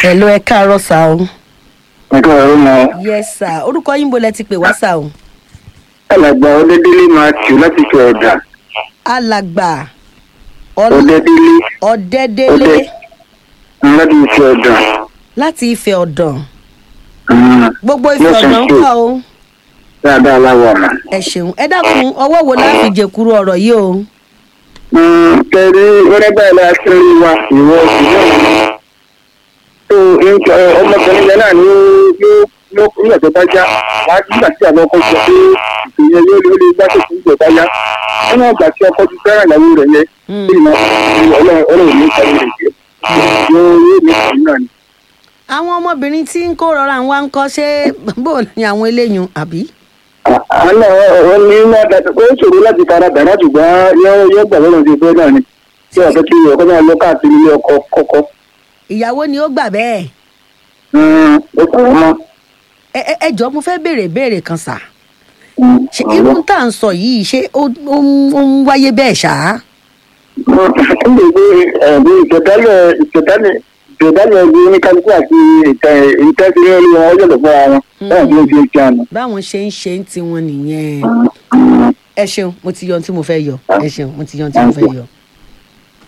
hello ẹ káàárọ̀ sá o. nǹkan ọ̀rọ̀ mọ́ yes sir orúkọ yín bo lẹ ti pè wá sá o. alàgbà ọdẹdẹlẹ máa tì láti fi ọ̀dà alàgbà Ọl- ọdẹdẹlẹ ọ̀dẹ́dẹ́lé Ọdẹ. láti fi ọ̀dà. láti ìfẹ́ ọ̀dàn Mm, gbogbo ìfẹ́ Yes, ọ̀dàn ń thank you. kọ́ o. dáadáa láwọ̀ ọ̀nà. ẹ ṣeun ẹ dákun ọwọ́ wo láti jẹ̀kúrú ọ̀rọ̀ yìí o. kẹrí wẹ́rẹ́ báyìí la ṣe ń wa ìwọ ìwọ tó nǹkan ọmọkùnrin yẹn náà ní yóò yóò nígbà tó bá já wá nígbà tí àwọn ọkọ sọ pé ìpènyẹ yóò lè gbá tó fún ìgbà bá yá wọn náà gbà tí ọkọ ti fẹ́ràn ìyàwó rẹ̀ yẹn Mm. bí ìmọ̀ ọlọ́run ọlọ́run ní ìkàwé rẹ̀ jẹ́ yóò yóò ní ìkàwé náà ni. àwọn ọmọbìnrin tí ń kó rọra ń wá ń kọ́ ṣé bó ni àwọn eléyìí àbí. àná wọn ní wọn dàtí ó ṣòro láti fara dàrá ṣùgbọ́n yóò yóò gbà lọ́nà ti fẹ́ náà ni tí ọ̀fẹ́ kí ọkọ náà lọ káàkiri ilé ọkọ kọ́kọ́ ìyàwó ni ó gbà bẹ́ẹ̀. ó kọ̀ wọ́n mọ́. ẹ ẹ ẹ jọ̀ọ́ mo fẹ́ béèrè béèrè kan sà. ṣé irú tá à ń sọ yìí ṣé ó ó ń ó ń wáyé bẹ́ẹ̀ ṣá. Ndé gbé ẹ̀bí ìtẹ̀dálẹ̀ ìtẹ̀dálẹ̀ ìtẹ̀dálẹ̀ ẹbí oníkálukú àti ìtẹ́sílẹ̀ orí wọn ọjọ́ lọ́pọ̀ àwọn báwọn tí ó fi ṣe àná. báwọn ṣe ń ṣe ń tiwọn nìyẹn. ẹ ṣeun mo ti yọ ohun tí mo fẹ́ yọ ẹ ṣeun mo ti yọ ohun tí mo fẹ́ yọ.